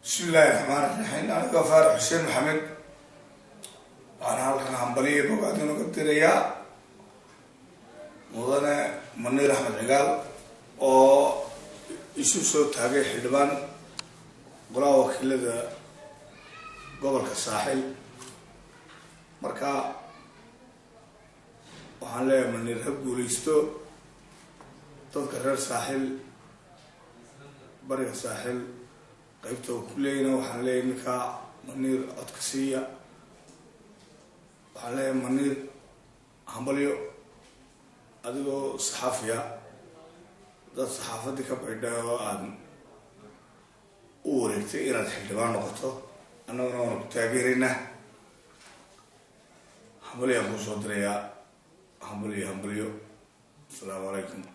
bismi illaahi raxmaan raxiim aniga faarax xuseen maxamed waxaana halkan hambaliya bogaad inuga dirayaa mudane maniir axmed cigaal oo isu soo taagay xildhibaan golaha wakiilada gobolka saaxil marka waxaan leeyahay maniir ha guuleysto dadka reer saaxil bariga saaxil qaybta oo ku leeyina waxaan leeyahay ninkaa maniir codka siiya waxaan leeyahay maniir hambalyo adigoo saxaafiya dad saxaafadii ka baydhay oo aada u wareegtay inaad xildhibaan noqoto annaguna waana ku taageeraynaa hambalyo aan kuu soo dirayaa hambalyo hambalyo asalaamu calaykum